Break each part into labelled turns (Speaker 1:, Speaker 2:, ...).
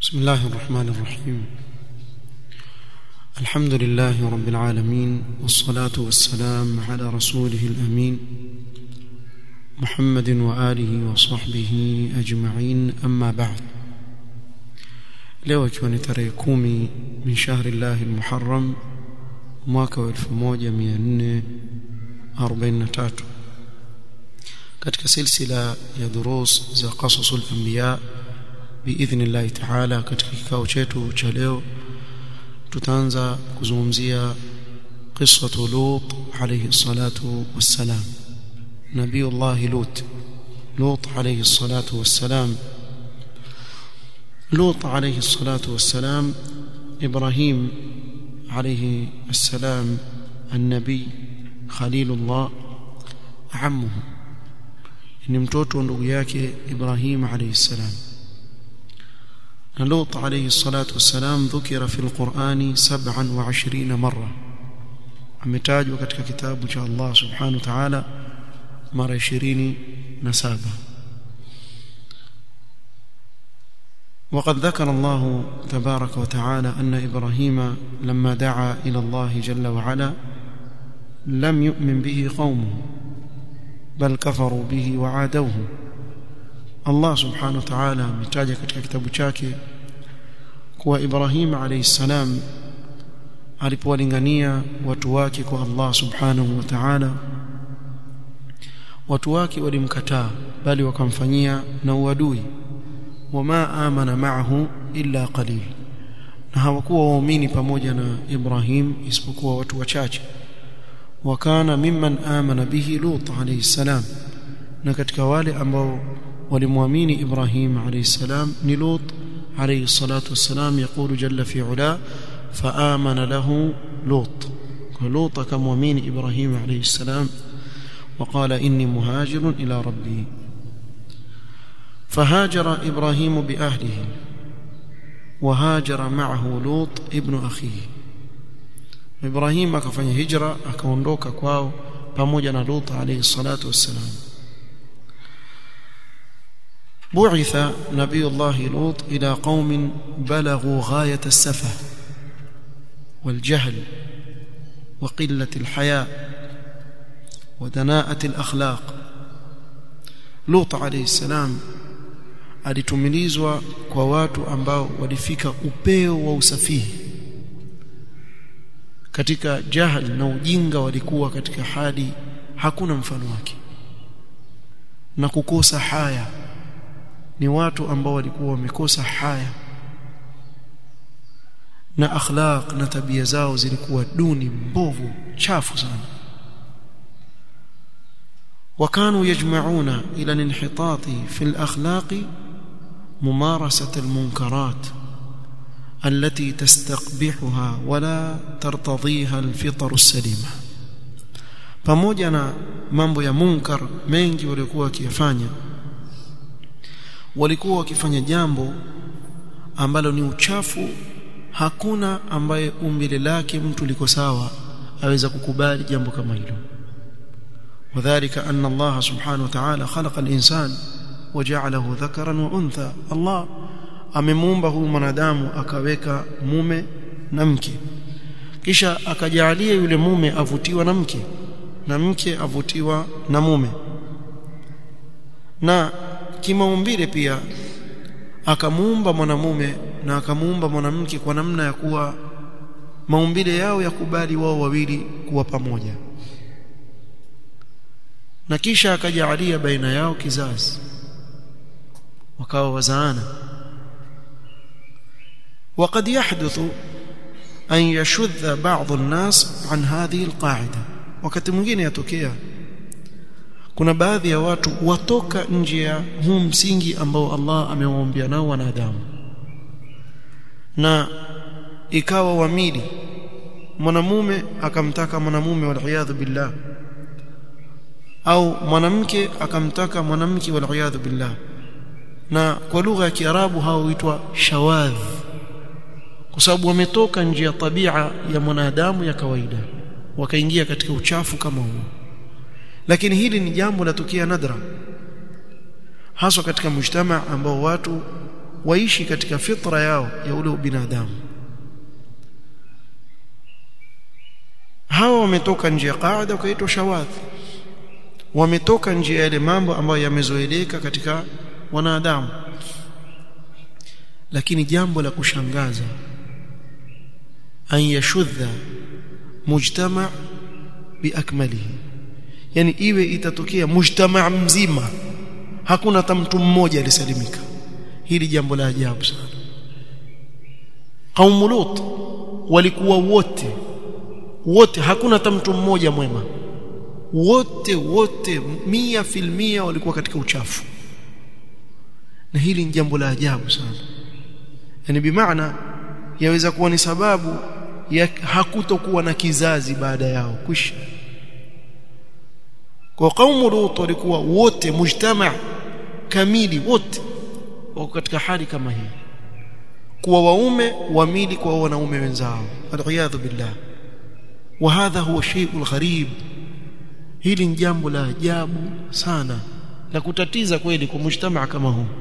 Speaker 1: بسم الله الرحمن الرحيم الحمد لله رب العالمين والصلاة والسلام على رسوله الأمين محمد وآله وصحبه أجمعين أما بعد leo ikiwa ni tarehe kumi min shahri llahi lmuharam mwaka wa 1443 katika silsila ya durus za qasasul anbiya biidhni llahi taala katika kikao chetu cha leo tutaanza kuzungumzia qissatu lut alayhi salatu wassalam nabiyullahi lut lut alayhi salatu wassalam لوط عليه الصلاة والسلام إبراهيم عليه السلام النبي خليل الله عمه ni mtoto ndugu yake Ibrahim alayhi salam na Lut alayhi salatu wassalam dhukira fi alqur'ani 27 marra ametajwa katika kitabu cha Allah subhanahu wa ta'ala mara 27 وقد ذكر الله تبارك وتعالى أن إبراهيم لما دعا إلى الله جل وعلا لم يؤمن به قومه بل كفروا به وعادوه الله سبحانه وتعالى متاجه katika kitabu chake kuwa Ibrahim alayhi salam alipowalingania watu wake kwa Allah subhanahu wa ta'ala watu wake walimkataa bali wakamfanyia na uadui wama amana ma'ahu illa qalil na hawakuwa waumini pamoja na Ibrahim isipokuwa watu wachache wakana mimman amana bihi Lut alayhi salam na katika wale ambao walimwamini Ibrahim alayhi salam ni Lut alayhi salatu wassalam يقول جل في علا فآمن له لوط ولوط كمؤمن إبراهيم عليه السلام وقال إني مهاجر إلى ربي فهاجر إبراهيم بأهله وهاجر معه لوط ابن أخيه إبراهيم akafanya hijra akaondoka kwao pamoja na Lut alayhi salatu wassalam بعث نبي الله لوط إلى قوم بلغوا غاية السفه والجهل وقلة الحياء ودناءة الأخلاق لوط عليه السلام alitumilizwa kwa watu ambao walifika upeo wa usafihi katika jahal na ujinga walikuwa katika hali hakuna mfano wake na kukosa haya ni watu ambao walikuwa wamekosa haya na akhlaq na tabia zao zilikuwa duni mbovu chafu sana وكانوا يجمعون إلى الانحطاط في الأخلاق ممارسة المنكرات التي تستقبحها ولا ترتضيها الفطر السليمة pamoja na mambo ya munkar mengi walikuwa wakiyafanya walikuwa wakifanya jambo ambalo ni uchafu hakuna ambaye umbile lake mtu liko sawa aweza kukubali jambo kama hilo وذلك أن الله سبحانه وتعالى خلق الإنسان وجعله ذكرا وأنثى الله amemuumba huyu mwanadamu akaweka mume na mke kisha akajalia yule mume avutiwa na mke na mke avutiwa na mume na kimaumbile pia akamuumba mwanamume na akamuumba mwanamke kwa namna ya kuwa maumbile yao yakubali wao wawili kuwa pamoja na kisha akajaalia baina yao kizazi wakawa wazaana وقد يحدث أن يشذ بعض الناس عن هذه القاعدة wakati mwingine yatokea kuna baadhi ya watu watoka nje ya huu msingi ambao Allah amewaombea nao wanadamu na ikawa wamili mwanamume akamtaka mwanamume waliyadhu billah au mwanamke akamtaka mwanamke waliyadhu billah na kwa lugha ya Kiarabu hao huitwa shawadh kwa sababu wametoka nje ya tabia ya mwanadamu ya kawaida wakaingia katika uchafu kama huo lakini hili ni jambo latokea nadra haswa katika mujtama ambao watu waishi katika fitra yao ya ule binadamu hawa wametoka nje ya qaida wakaitwa shawadh wametoka nje ya yale mambo ambayo yamezoeleka katika wanadamu lakini jambo la kushangaza an yashudha mujtama biakmalihi yani iwe itatokea mujtama mzima hakuna hata mtu mmoja alisalimika hili jambo la ajabu sana kaumu lut walikuwa wote wote hakuna hata mtu mmoja mwema wote wote mia filmia walikuwa katika uchafu na hili ni jambo la ajabu sana yani bimaana yaweza kuwa ni sababu ya hakutokuwa na kizazi baada yao kwisha kwa kaumu lut walikuwa wote mujtama kamili wote wako katika hali kama hii kuwa waume wamili kwa wanaume wenzao aliyadhu billah wa hadha huwa shay'ul gharib hili ni jambo la ajabu sana la kutatiza kweli kwa mujtamaa kama huu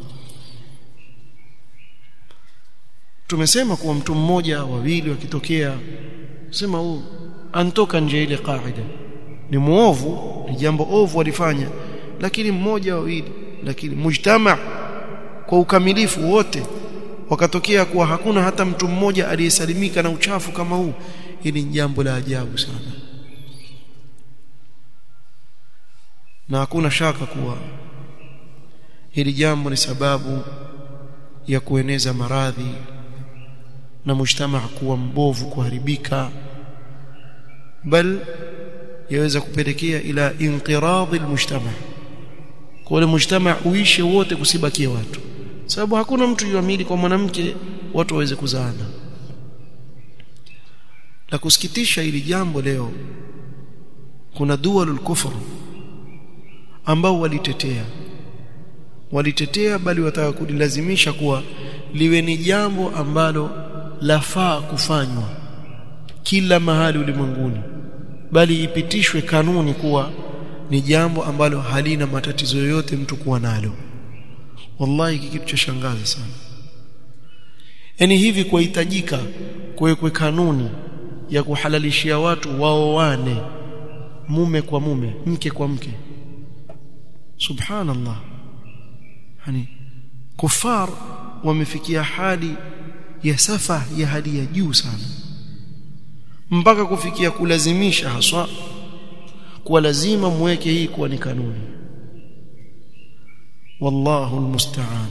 Speaker 1: tumesema kuwa mtu mmoja wawili wakitokea sema huu antoka nje ile kaida ni muovu ni jambo ovu walifanya lakini mmoja wawili lakini mujtama kwa ukamilifu wote wakatokea kuwa hakuna hata mtu mmoja aliyesalimika na uchafu kama huu hili ni jambo la ajabu sana na hakuna shaka kuwa hili jambo ni sababu ya kueneza maradhi na mujtamaa kuwa mbovu kuharibika bal yaweza kupelekea ila inqiradhi almujtama kwa ile mujtama uishe wote kusibakie watu sababu hakuna mtu yuamili kwa mwanamke watu waweze kuzaana la kusikitisha ili jambo leo kuna dualul kufr ambao walitetea walitetea bali wataka kulilazimisha kuwa liwe ni jambo ambalo lafaa kufanywa kila mahali ulimwenguni bali ipitishwe kanuni kuwa ni jambo ambalo halina matatizo yoyote mtu kuwa nalo wallahi kitu cha shangaza sana yani hivi kuhitajika kuwekwe kanuni ya kuhalalishia watu waoane mume kwa mume mke kwa mke subhanallah yani kufar wamefikia hali ya safa ya hali ya juu sana mpaka kufikia kulazimisha haswa kuwa lazima muweke hii kuwa ni kanuni wallahu almusta'an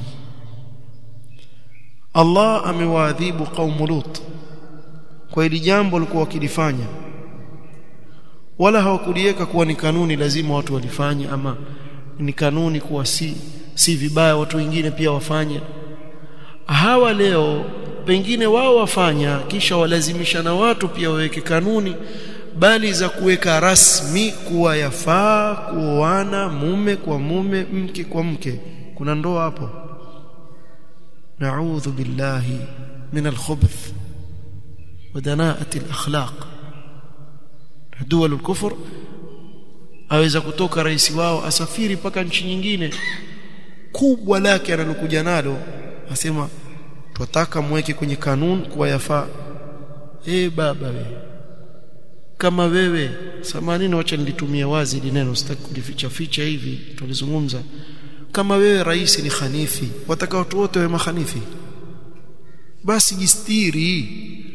Speaker 1: Allah amewaadhibu qaum Lut kwa hili jambo walikuwa wakilifanya wala hawakuliweka kuwa ni kanuni lazima watu walifanye ama ni kanuni kuwa si si vibaya watu wengine pia wafanye hawa leo pengine wao wafanya kisha walazimisha na watu pia waweke kanuni bali za kuweka rasmi kuwa yafaa kuoana mume kwa mume mke kwa mke kuna ndoa hapo na'udhu billahi min al-khubuth wa danaati al-akhlaq dawal al-kufr aweza kutoka rais wao asafiri mpaka nchi nyingine kubwa lake analokuja nalo asema twataka mweke kwenye kanuni kuwa yafaa eh baba we kama wewe samanini wacha nilitumia wazi ili neno sitaki kulificha ficha hivi tulizungumza kama wewe rais ni khanifi wataka watu wote wawe mahanifi basi jistiri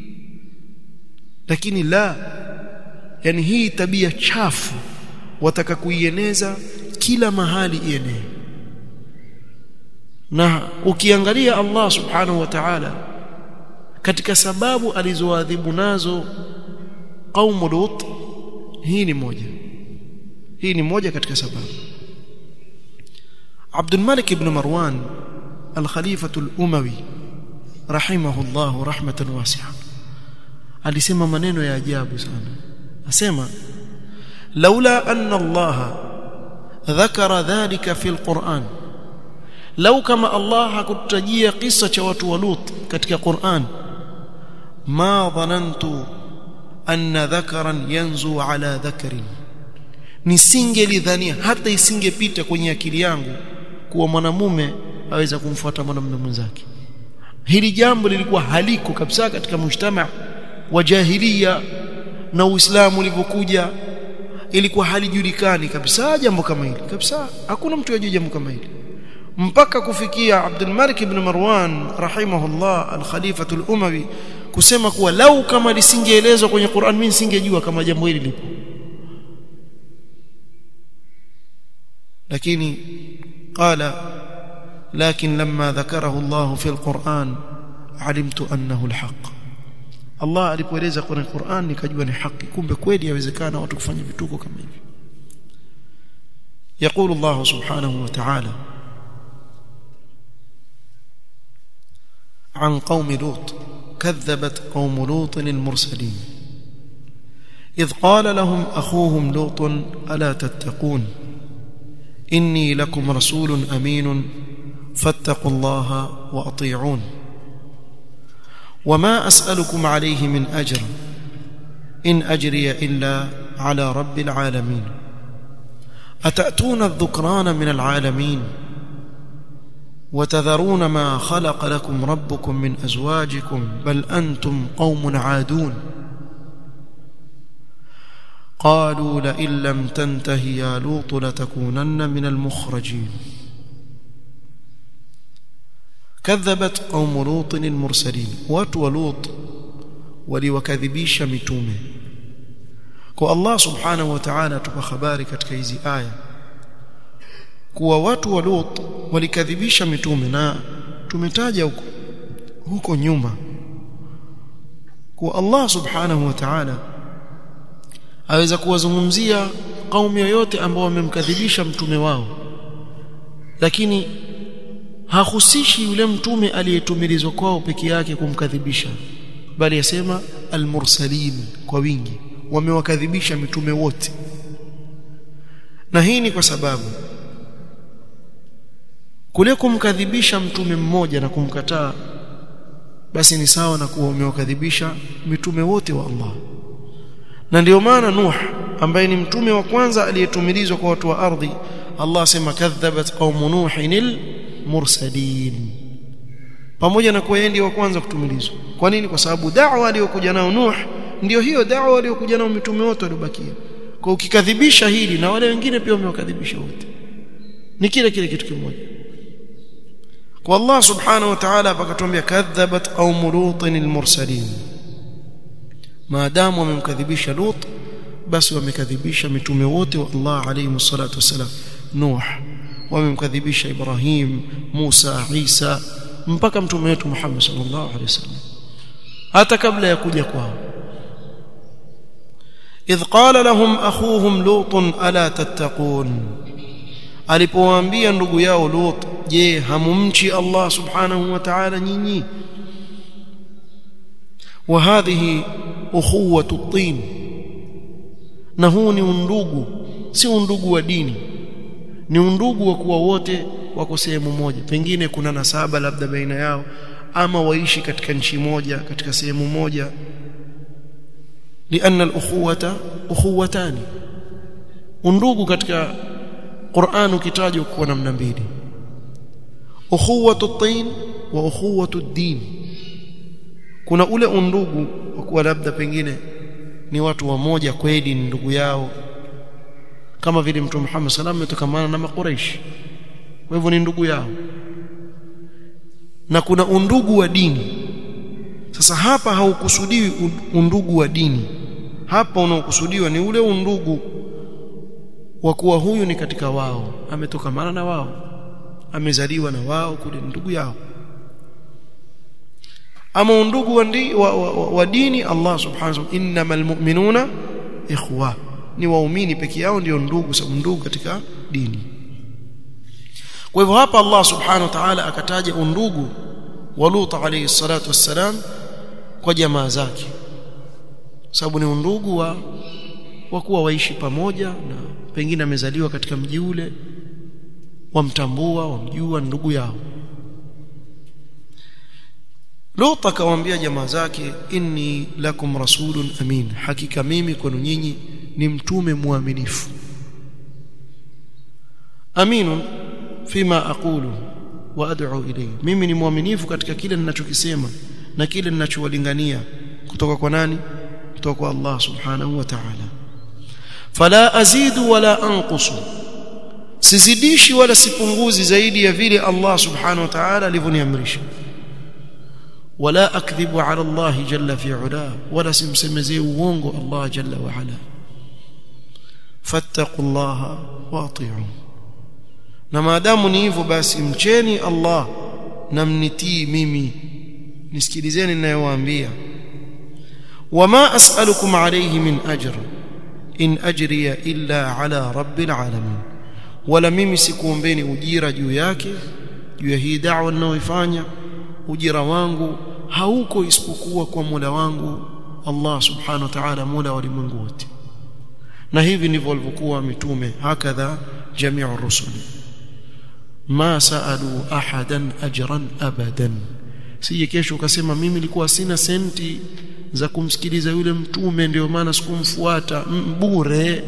Speaker 1: lakini la yani hii tabia chafu wataka kuieneza kila mahali ienee na ukiangalia Allah subhanahu wa ta'ala katika sababu alizoadhibu nazo qaumu lut hii ni moja hii ni moja katika sababu Abdul Malik ibn Marwan al-Khalifah al-Umawi rahimahullah rahmatan wasi'a alisema maneno ya ajabu sana asema laula anna Allah dhakara dhalika fi al-Qur'an lau kama Allah hakutajia kisa cha watu wa Lut katika Qur'an ma dhanantu anna dhakaran yanzu ala dhakarin nisingelidhania hata isingepita kwenye akili yangu kuwa mwanamume aweza kumfuata mwanamume mwenzake hili jambo lilikuwa haliko kabisa katika mujtama wa jahiliya na Uislamu ulivyokuja ilikuwa halijulikani kabisa jambo kama hili kabisa hakuna mtu yajua jambo kama hili mpaka kufikia Abdul Malik ibn Marwan rahimahullah al-Khalifatu al-Umawi kusema kuwa lau kama lisingeelezwa kwenye Qur'an mimi nisingejua kama jambo hili lipo lakini qala lakin lamma dhakarahu Allah fi al-Qur'an alimtu annahu al-haq Allah alipoeleza kwenye Qur'an nikajua ni haki kumbe kweli yawezekana watu kufanya vituko kama hivi يقول الله سبحانه وتعالى عن قوم لوط كذبت قوم لوط المرسلين إذ قال لهم أخوهم لوط ألا تتقون إني لكم رسول أمين فاتقوا الله وأطيعون وما أسألكم عليه من أجر إن أجري إلا على رب العالمين أتأتون الذكران من العالمين وتذرون ما خلق لكم ربكم من أزواجكم بل أنتم قوم عادون قالوا لئن لم تنته يا لوط لتكونن من المخرجين كذبت قوم لوط المرسلين واتوا لوط ولوكذبيش متومه kwa Allah subhanahu wa ta'ala tupa habari katika hizi aya kuwa watu wa Lut walikadhibisha mitume na tumetaja huko huko nyuma kuwa Allah subhanahu wa ta'ala aweza kuwazungumzia kaumu yoyote ambao wamemkadhibisha mtume wao lakini hahusishi yule mtume aliyetumilizwa kwao peke yake kumkadhibisha bali yasema almursalin kwa wingi wamewakadhibisha mitume wote na hii ni kwa sababu kule kumkadhibisha mtume mmoja na kumkataa basi ni sawa na kuwa umewakadhibisha mitume wote wa Allah na ndio maana Nuh ambaye ni mtume wa kwanza aliyetumilizwa kwa watu wa ardhi Allah asema kadhabat qaum nuhinil mursalin pamoja na kuwa yeye wa kwanza kutumilizwa kwa nini kwa sababu da'wa aliyokuja nao Nuh ndio hiyo da'wa aliyokuja nao mitume wote waliobakia kwa ukikadhibisha hili na wale wengine pia wamewakadhibisha wote ni kile kile kitu kimoja kwa Allah subhanahu wa ta'ala akatuambia kadhabat qaum lutin almursalin maadamu wamemkadhibisha lut basi wamekadhibisha mitume wote wa Allah alayhi salatu wasalam Nuh wamemkadhibisha Ibrahim Musa Isa mpaka mtume wetu Muhammad sallallahu alaihi wasallam hata kabla ya kuja kwao idh qala lahum akhuhum lut ala tattaqun alipowaambia ndugu yao lut je hamumchi Allah subhanahu wa ta'ala nyinyi wa hadhihi ukhuwatu at-tin na huu ni undugu si undugu wa dini ni undugu wa kuwa wote wako sehemu moja pengine kuna nasaba labda baina yao ama waishi katika nchi moja katika sehemu moja لأن الأخوة أخوتان undugu katika Qur'an ukitajwa kwa namna mbili ukhuwatu at-tin wa ukhuwatu ad-din kuna ule undugu wa kuwa labda pengine ni watu wamoja kweli ni ndugu yao kama vile mtume Muhammad sallallahu alayhi wasallam ametokamana na makuraish kwa hivyo ni ndugu yao na kuna undugu wa dini sasa hapa haukusudiwi undugu wa dini hapa unaokusudiwa ni ule undugu wa kuwa huyu ni katika wao ametokamana na wao amezaliwa na wao kule ndugu yao ama undugu wa, ndi, wa, wa, wa, wa dini Allah subhanahu wa ta'ala innamal mu'minuna ikhwa ni waumini peke yao ndio ndugu sababu ndugu katika dini kwa hivyo hapa Allah subhanahu wa ta'ala akataja undugu wa Lut alayhi salatu wassalam kwa jamaa zake sababu ni undugu wa wa kuwa waishi pamoja na pengine amezaliwa katika mji ule wamtambua wamjua ndugu yao Lut akawaambia jamaa zake inni lakum rasulun amin hakika mimi kwenu nyinyi ni mtume mwaminifu aminun fima aqulu wa ad'u ilayhi mimi ni mwaminifu katika kile ninachokisema na kile ninachowalingania kutoka kwa nani kutoka kwa Allah subhanahu wa ta'ala fala azidu wala anqusu sizidishi wala sipunguzi zaidi ya vile Allah subhanahu wa ta'ala alivyoniamrisha wala akdhibu ala Allah jalla fi ula wala simsemezee uongo Allah jalla wa ala fattaqullaha wa ati'u na maadamu ni hivyo basi mcheni Allah na mnitii mimi nisikilizeni ninayowaambia wama as'alukum alayhi min ajr in ajriya illa ala rabbil alamin wala mimi sikuombeni ujira juu yake juu ya hii da'wa ninayoifanya ujira wangu hauko isipokuwa kwa Mola wangu Allah subhanahu wa ta'ala Mola wa ulimwengu wote na hivi ndivyo walivyokuwa mitume hakadha jami'u rusul ma saalu ahadan ajran abadan sije kesho ukasema mimi nilikuwa sina senti za kumsikiliza yule mtume ndio maana sikumfuata bure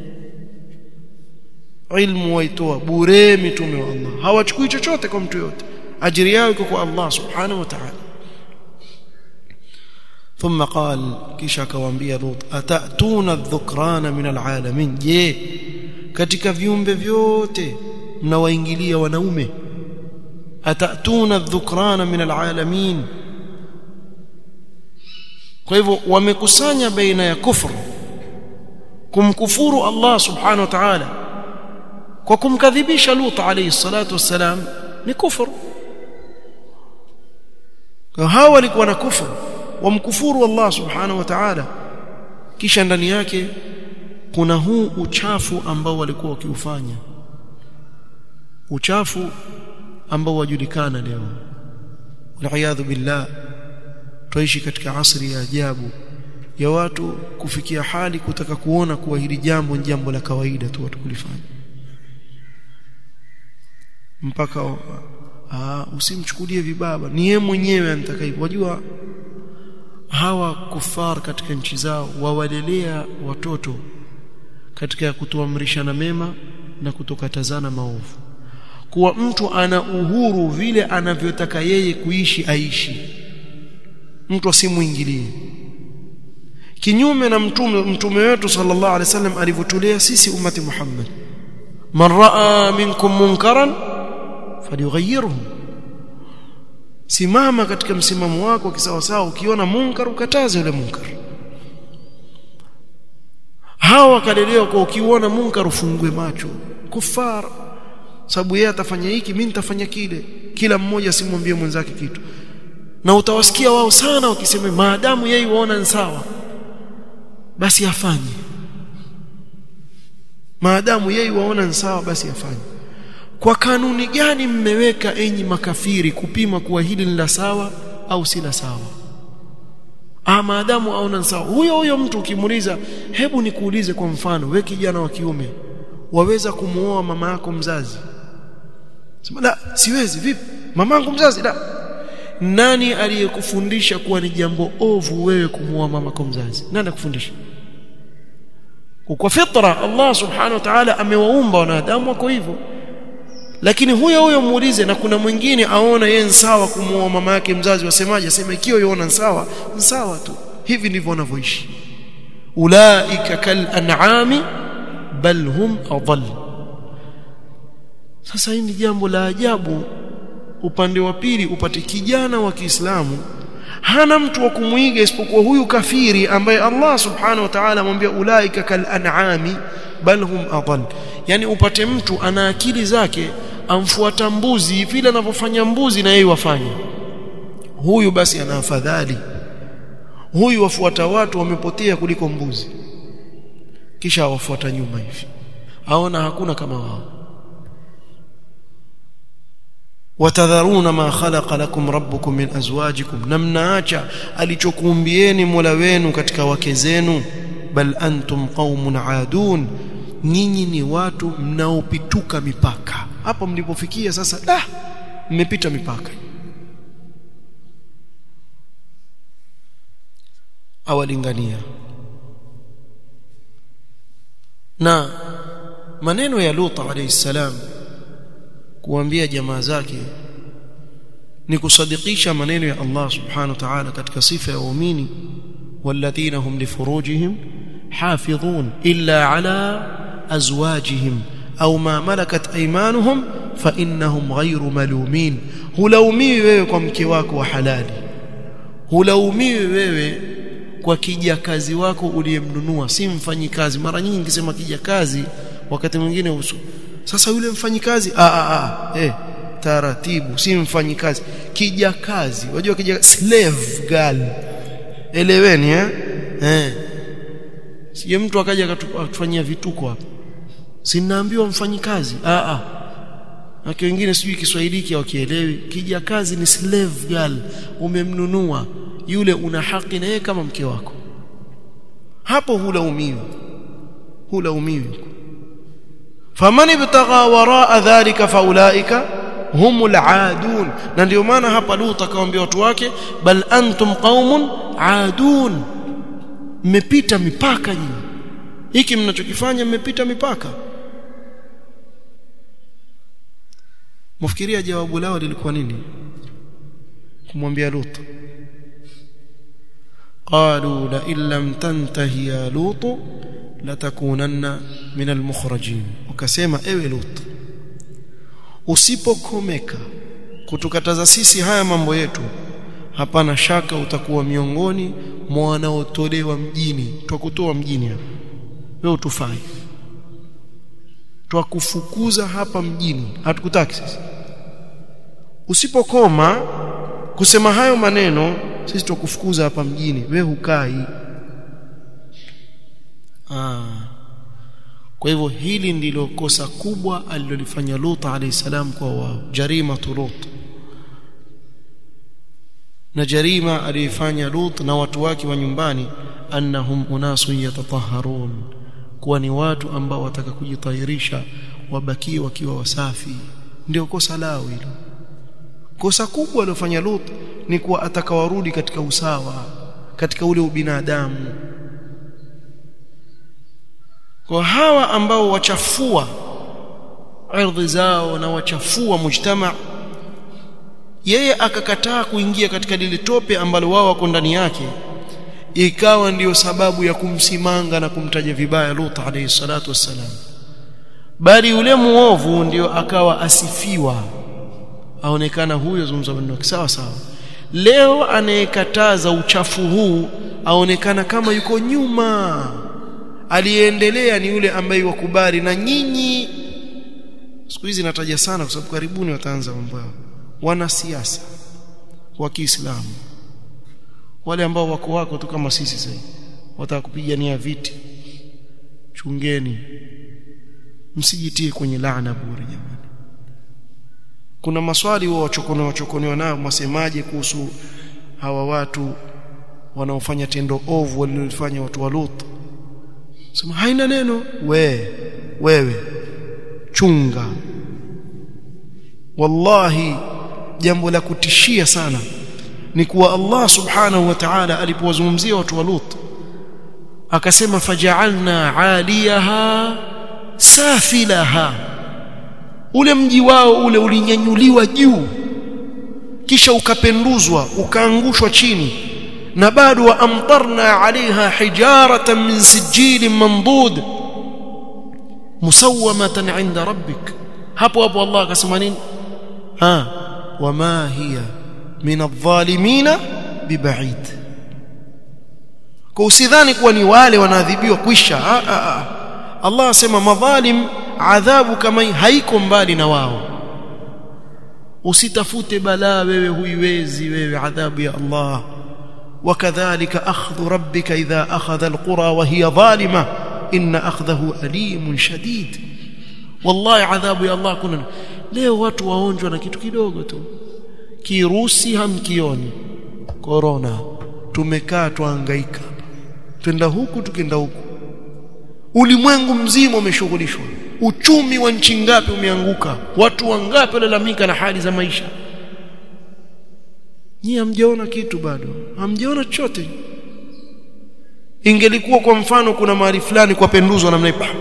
Speaker 1: ilmu waitoa bure mitume wa Allah hawachukui chochote kwa mtu yote ajiri yao iko kwa Allah subhanahu wa ta'ala ثم قال kisha akawaambia Lut atatuna dhukrana min alalamin je katika viumbe vyote mnawaingilia wanaume atatuna dhukrana min alalamin kwa hivyo wamekusanya baina ya kufru kumkufuru Allah subhanahu wa ta'ala kwa kumkadhibisha Lut alayhi salatu wassalam ni kufuru kwa hawa walikuwa na kufuru wamkufuru Allah subhanahu wa ta'ala kisha ndani yake kuna huu uchafu ambao walikuwa wakiufanya uchafu ambao wajulikana leo waliaadhu billah tuishi katika asri ya ajabu ya watu kufikia hali kutaka kuona kuwa hili jambo ni jambo la kawaida tu watu kulifanya mpaka aa, usimchukulie vibaba ni yeye mwenyewe anataka hivyo wajua hawa kufar katika nchi zao wawalelea watoto katika kutuamrishana mema na kutokatazana maovu kuwa mtu ana uhuru vile anavyotaka yeye kuishi aishi mtu asimuingilie kinyume na mtume mtume wetu sallallahu alaihi wasallam alivyotulea sisi ummati Muhammad man raa minkum munkaran falyughayyirhu simama katika msimamo wako kisawasawa ukiona munkar ukataze ule munkar hawa wakalelewa kwa ukiona munkar ufungue macho kufar sababu yeye atafanya hiki mimi nitafanya kile kila mmoja asimwambie mwenzake kitu na utawasikia wao sana wakisema maadamu yeye waona ni sawa basi afanye maadamu yeye waona ni sawa basi afanye kwa kanuni gani mmeweka enyi makafiri kupima kuwa hili ni la sawa au si la sawa ah maadamu aona ni sawa huyo huyo mtu ukimuuliza hebu nikuulize kwa mfano we kijana wa kiume waweza kumuoa mama yako mzazi sema la siwezi vipi mamangu mzazi la nani aliyekufundisha kuwa ni jambo ovu wewe kumuoa mamako mzazi nani akufundisha kwa fitra Allah subhanahu wa ta'ala amewaumba wanadamu wako hivyo lakini huyo huyo muulize na kuna mwingine aona yeye sawa kumuoa mama yake mzazi wasemaje asema ikiwa yona sawa ni sawa tu hivi ndivyo wanavyoishi ulaika kal an'ami bal hum adall sasa hii ni jambo la ajabu upande wa pili upate kijana wa Kiislamu hana mtu wa kumuiga isipokuwa huyu kafiri ambaye Allah subhanahu wa ta'ala amwambia ulaika kal an'ami bal hum adall yani upate mtu ana akili zake amfuata mbuzi vile anavyofanya mbuzi na yeye wafanya huyu basi ana afadhali huyu wafuata watu wamepotea kuliko mbuzi kisha wafuata nyuma hivi aona hakuna kama wao watadharuna ma khalaqa lakum rabbukum min azwajikum namnaacha alichokuumbieni Mola wenu katika wake zenu bal antum qaumun aadun nyinyi ni watu mnaopituka mipaka hapo mlipofikia sasa da mmepita mipaka awalingania na maneno ya Lut alayhi salam kuambia jamaa zake ni kusadikisha maneno ya Allah subhanahu wa ta'ala katika sifa ya waumini walladhina hum lifurujihim hafidhun illa ala azwajihim au ma malakat aymanuhum fa innahum ghayru malumin hulaumiwi wewe kwa mke wako wa halali hulaumiwi wewe kwa kijakazi wako uliyemnunua si mfanyikazi mara nyingi nikisema kijakazi wakati mwingine usu sasa yule mfanyikazi a a a eh taratibu si mfanyikazi kijakazi unajua kija slave girl eleweni eh eh sije mtu akaja akatufanyia vituko hapa si naambiwa mfanyikazi a a na wengine sijui Kiswahili hiki wakielewi kijakazi ni slave girl umemnunua yule una haki na yeye kama mke wako hapo hulaumiwi hulaumiwi faman ibtagha waraa dhalika faulaika humul aadun na ndio maana hapa Lut akawaambia watu wake bal antum qaumun aadun mmepita mipaka nyinyi hiki mnachokifanya mmepita mipaka mfikiria jawabu lao lilikuwa nini kumwambia Lut قالوا لئن لم تنتهي يا لوط لتكونن من المخرجين wakasema ewe Lut usipokomeka kutukataza sisi haya mambo yetu hapana shaka utakuwa miongoni mwa wanaotolewa mjini twakutoa mjini hapa wewe utufai twakufukuza hapa mjini hatukutaki sisi usipokoma kusema hayo maneno sisi tukufukuza hapa mjini we hukai ah kwa hivyo hili ndilo kosa kubwa alilolifanya Lut alayhi salam kwa wao jarima Lut na jarima aliyofanya Lut na watu wake wa nyumbani annahum unasun yatatahharun kuwa ni watu ambao wataka kujitahirisha wabakie wakiwa wasafi ndio kosa lao hilo kosa kubwa alilofanya Lut ni kuwa atakawarudi katika usawa katika ule ubinadamu kwa hawa ambao wachafua ardhi zao na wachafua mujtama yeye akakataa kuingia katika lile tope ambalo wao wako ndani yake ikawa ndiyo sababu ya kumsimanga na kumtaja vibaya Lut alayhi salatu wassalam bali yule muovu ndiyo akawa asifiwa aonekana huyo zungumza maneno sawa sawa leo anayekataza uchafu huu aonekana kama yuko nyuma aliyeendelea ni yule ambaye wakubali na nyinyi siku hizi nataja sana kwa sababu karibuni wataanza mambo yao wanasiasa wa Kiislamu wale ambao wako wako tu kama sisi sasa wataka kupigania viti chungeni msijitie kwenye laana bure jamani kuna maswali wao wachokonoa wachokonoa nao masemaje kuhusu hawa watu wanaofanya tendo ovu walilofanya watu wa Lut sema haina neno we wewe chunga wallahi jambo la kutishia sana ni kuwa Allah subhanahu wa ta'ala alipowazungumzia watu wa Lut akasema faja'alna 'aliyaha safilaha ule mji wao ule ulinyanyuliwa juu kisha ukapenduzwa ukaangushwa chini na bado wa amtarna alaiha hijaratan min sijilin mandud musawamatan inda rabbik hapo hapo Allah akasema nini ha wama hiya min adh-dhalimina bibaid kwa usidhani kuwa ni wale wanaadhibiwa kwisha ha, ha, ha. Allah asema madhalim adhabu kama haiko mbali na wao usitafute balaa wewe huiwezi wewe adhabu ya Allah وكذلك أخذ ربك إذا أخذ القرى وهي ظالمة إن أخذه أليم شديد والله عذاب يا الله كنا leo watu waonjwa na kitu kidogo tu kirusi hamkioni corona tumekaa tuangaika twenda huku tukenda huku ulimwengu mzima umeshughulishwa uchumi wa nchi ngapi umeanguka watu wangapi walalamika na hali za maisha Nyie hamjaona kitu bado. Hamjaona chochote. Ingelikuwa kwa mfano kuna mahali fulani kwa penduzwa namna hiyo.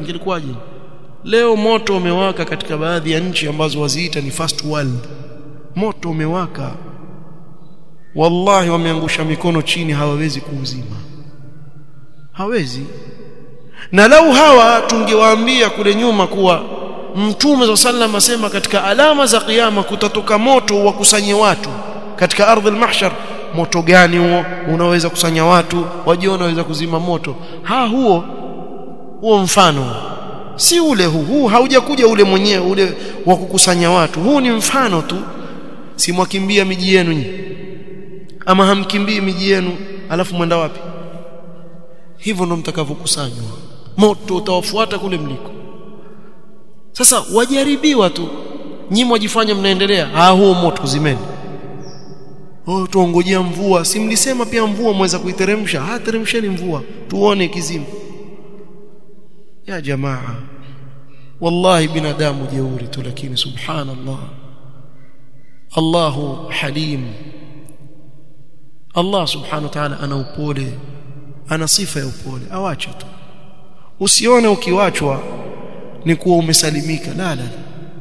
Speaker 1: Ingelikuwaje? Leo moto umewaka katika baadhi ya nchi ambazo waziita ni first world. moto umewaka wallahi wameangusha mikono chini hawawezi kuuzima hawezi na lau hawa tungewaambia kule nyuma kuwa mtume wa sallam asema katika alama za kiyama kutatoka moto wakusanye watu katika ardhi al-mahshar moto gani huo unaweza kusanya watu wajiona unaweza kuzima moto ha huo huo mfano si ule huu huu haujakuja ule mwenyewe ule wa kukusanya watu huu ni mfano tu si mwakimbia miji yenu nyinyi ama hamkimbii miji yenu alafu mwenda wapi hivyo ndo mtakavyokusanywa moto utawafuata kule mliko sasa wajaribiwa tu nyinyi mwajifanya mnaendelea ah huo moto zimeni oh tuongojea mvua si mlisema pia mvua mweza kuiteremsha ah teremsheni mvua tuone kizimu ya jamaa wallahi binadamu jeuri tu lakini subhanallah Allahu halim Allah subhanahu wa ta'ala ana upole ana sifa ya upole awacha tu usione ukiwachwa ni kuwa umesalimika la la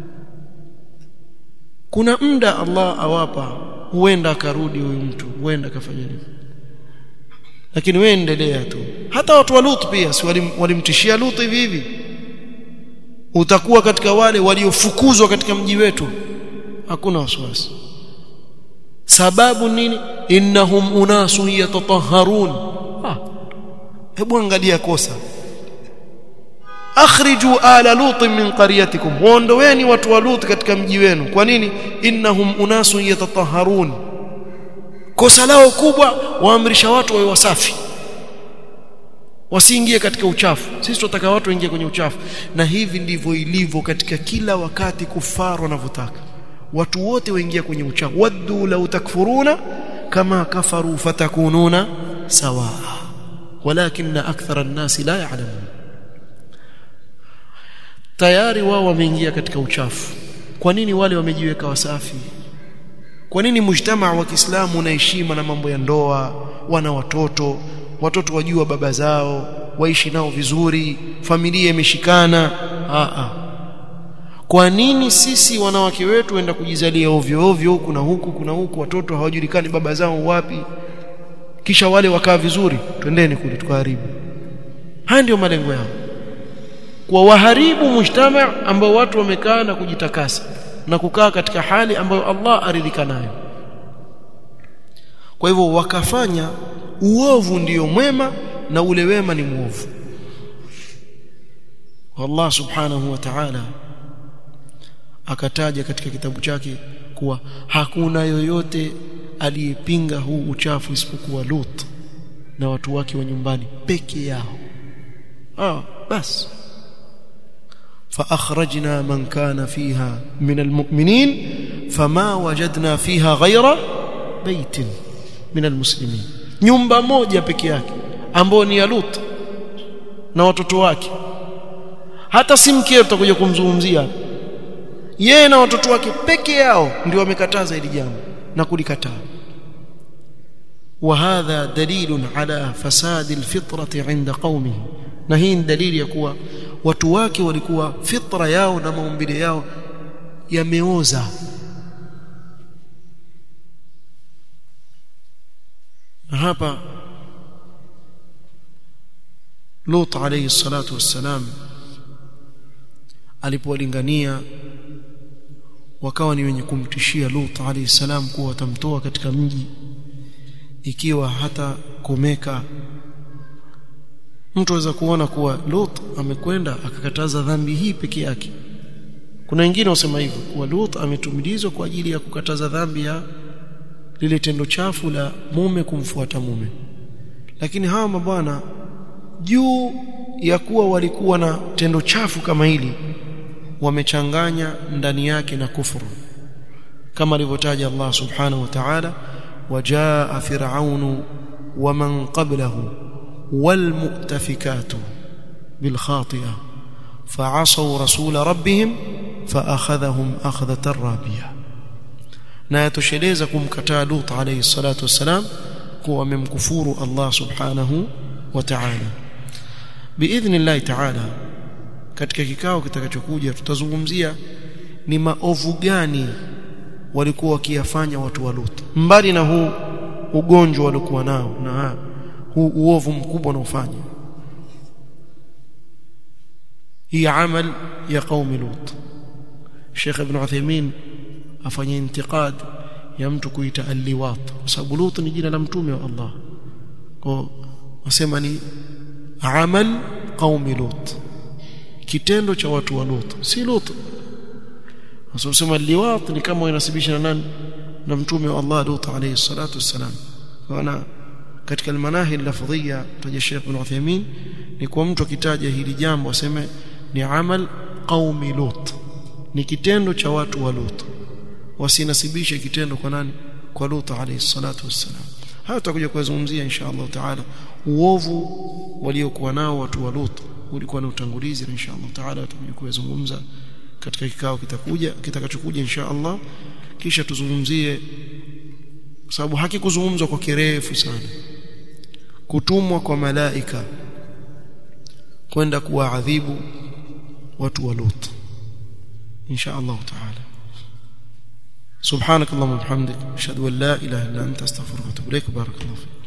Speaker 1: kuna muda Allah awapa huenda akarudi huyu mtu huenda akafanya nini lakini wewe endelea tu hata watu wa Lut pia si walimtishia Lut hivi hivi utakuwa katika wale waliofukuzwa katika mji wetu hakuna wasiwasi sababu nini innahum unasun yatatahharun ah hebu angalia kosa akhriju ala lut min qaryatikum waondoweni watu wa lut katika mji wenu kwa nini innahum unasun yatatahharun kosa lao kubwa waamrisha watu wawe wasafi wasiingie katika uchafu sisi tunataka watu waingie kwenye uchafu na hivi ndivyo ilivyo katika kila wakati kufaru wanavyotaka watu wote waingia kwenye uchafu waddu law takfuruna kama kafaru fatakununa sawa walakin akthara an-nasi la ya'lamun tayari wao wameingia katika uchafu kwa nini wale wamejiweka wasafi kwa nini mujtamaa wa Kiislamu una heshima na mambo ya ndoa wana watoto watoto wajua baba zao waishi nao vizuri familia imeshikana a a kwa nini sisi wanawake wetu enda kujizalia ovyo ovyo huku na huku kuna huku watoto hawajulikani baba zao wapi kisha wale wakaa vizuri twendeni kule tukaharibu haya ndio malengo yao kwa waharibu mujtama ambao watu wamekaa na kujitakasa na kukaa katika hali ambayo Allah aridhika nayo kwa hivyo wakafanya uovu ndiyo mwema na ule wema ni muovu Allah subhanahu wa ta'ala akataja katika kitabu chake kuwa hakuna yoyote aliyepinga huu uchafu isipokuwa Lut na watu wake wa nyumbani peke yao ah basi فأخرجنا من كان فيها من المؤمنين فما وجدنا فيها غير بيت من المسلمين nyumba moja peke yake ambao ni ya Lut na watoto wake hata si mkeo tutakuja kumzungumzia yeye na watoto wake peke yao ndio wamekataza hili jambo na kulikataa وهذا دليل على فساد الفطرة عند قومه na hii ni dalili ya kuwa watu wake walikuwa fitra yao na maumbile yao yameoza na hapa Lut alayhi salatu wassalam alipowalingania wakawa ni wenye kumtishia Lut alayhi salam kuwa watamtoa katika mji ikiwa hata komeka mtu aweza kuona kuwa Lut amekwenda akakataza dhambi hii peke yake kuna wengine wasema hivyo kuwa Lut ametumilizwa kwa ajili ya kukataza dhambi ya lile tendo chafu la mume kumfuata mume lakini hawa mabwana juu ya kuwa walikuwa na tendo chafu kama hili wamechanganya ndani yake na kufuru kama alivyotaja Allah subhanahu wa ta'ala wajaa fir'aunu waman qablahu والمؤتفكات بالخاطئة فعصوا رسول ربهم فأخذهم أخذة رابية na yatosheleza kumkataa Lut alayhi salatu wassalam kuwa amemkufuru Allah subhanahu wa ta'ala biidhnillah ta'ala katika kikao kitakachokuja tutazungumzia ni maovu gani walikuwa wakiyafanya watu wa Lut mbali na huu ugonjwa walikuwa nao na huu uovu mkubwa unaofanya hii amal ya qaumi Lut Sheikh Ibn Uthaymeen afanye intiqad ya mtu kuita al-liwat kwa sababu Lut ni jina la mtume wa Allah kwa wasema ni amal qaumi Lut kitendo cha watu wa Lut si Lut wasema liwat ni kama inasibisha na nani na mtume wa Allah Lut alayhi salatu wassalam wana katika almanahi lafdhia taja Sheikh Ibn Uthaymeen ni kwa mtu akitaja hili jambo aseme ni amal qaumi Lut ni kitendo cha watu wa Lut wasinasibishe kitendo kwa nani kwa Lut alayhi salatu wassalam haya tutakuja kuzungumzia insha Allah taala uovu waliokuwa nao watu wa Lut ulikuwa na utangulizi insha Allah taala tutakuja kuzungumza katika kikao kitakuja kitakachokuja insha Allah kisha tuzungumzie sababu hakikuzungumzwa kwa kirefu sana kutumwa kwa malaika kwenda kuwaadhibu watu wa Lut insha Allah taala سبحانك اللهم وبحمدك اشهد ان لا اله الا انت استغفرك واتوب اليك بارك الله فيك